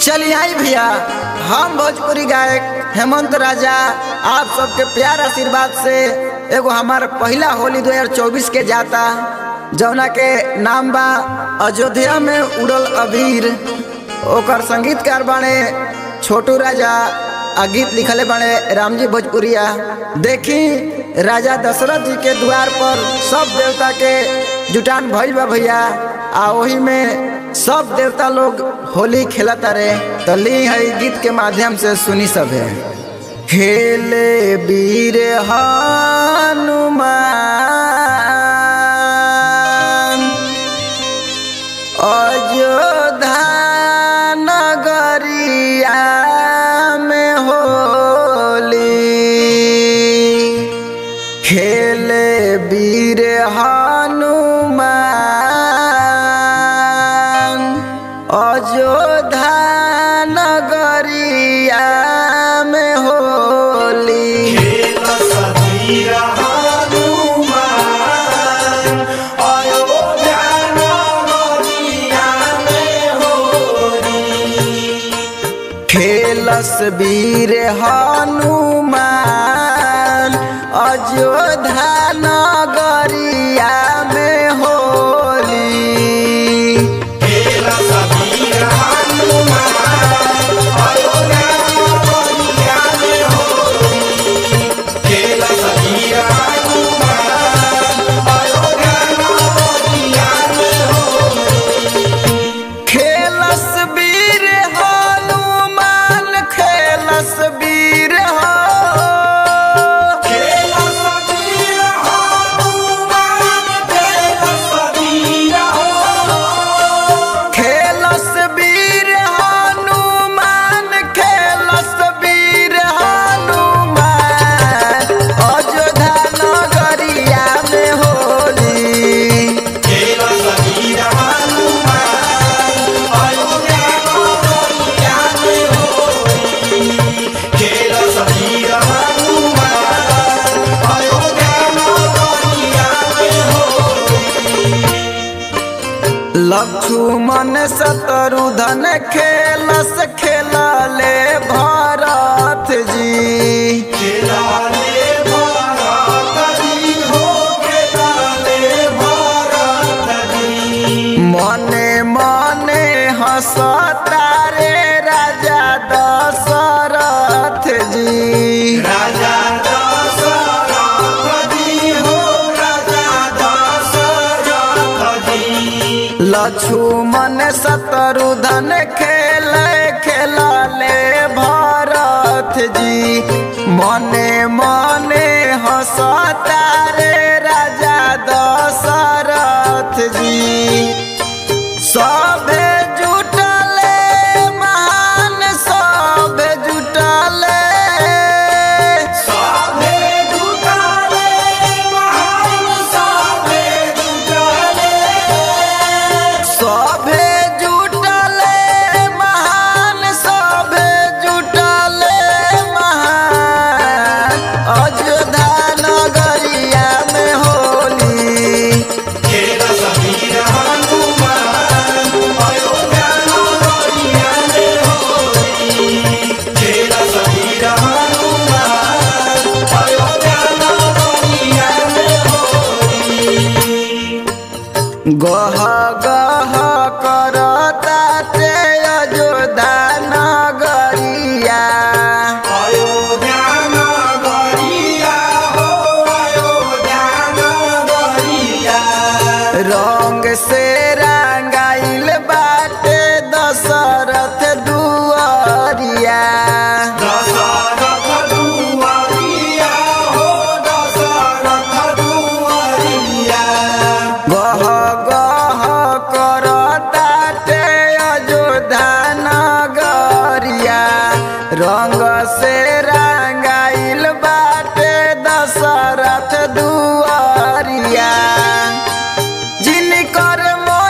चलिए आई भैया हम भोजपुरी गायक हेमंत राजा आप सबके प्यार आशीर्वाद से एगो हमार पहला होली 2024 के जाता जौना के नाम बा अयोध्या में उड़ल अबीर ओकर संगीतकार बाणे छोटू राजा आ गीत लिखले बाणे रामजी भोजपुरिया देखी राजा दशरथ जी के द्वार पर सब देवता के जुटान भइल बा भैया आ ओही में सब देवता लोग होली खेलता रे तो ली है गीत के माध्यम से सुनी सब है खेले वीर हनुमान अयोध्या नगरिया में होली खेले वीर हनुमान अयोध्या नगरिया में होली खेलस वीर हनुमान अयोध्या नगरिया में होली खेलस वीर हनुमान खेलस वीर हो खेलस वीर हनुमान खेलस वीर हनुमान अयोध्या नगरिया में होली लक्ष्मण शत्रुधन खेलस खेलले भरत जी मने मने हंसता रे राजा दशरथ जी राजा दशरथ जी हो राजा दशरथ जी लक्ष्मण शत्रुधन खेल खेलले भरत जी मने मने हंसता रे राजा दशरथ जी सभे जुटले महान सभे जुटले साधे जुटाले महान साधे जुटाले सभे जुटले महान सभे जुटले महान अयोध्या नगरिया में होली खेल समीर हनुमान अयोध्या नगरिया में होली खेल समीर हनुमान अयोध्या नगरिया में होली गह गह करता ते अयोध्या नगरिया अयोध्या नगरिया हो अयोध्या नगरिया रंग से रंगाइल बाटे दशरथ दुआरिया दशरथ दुआरिया हो दशरथ दुआरिया गह गह करता ते अयोध्या नगरिया रंग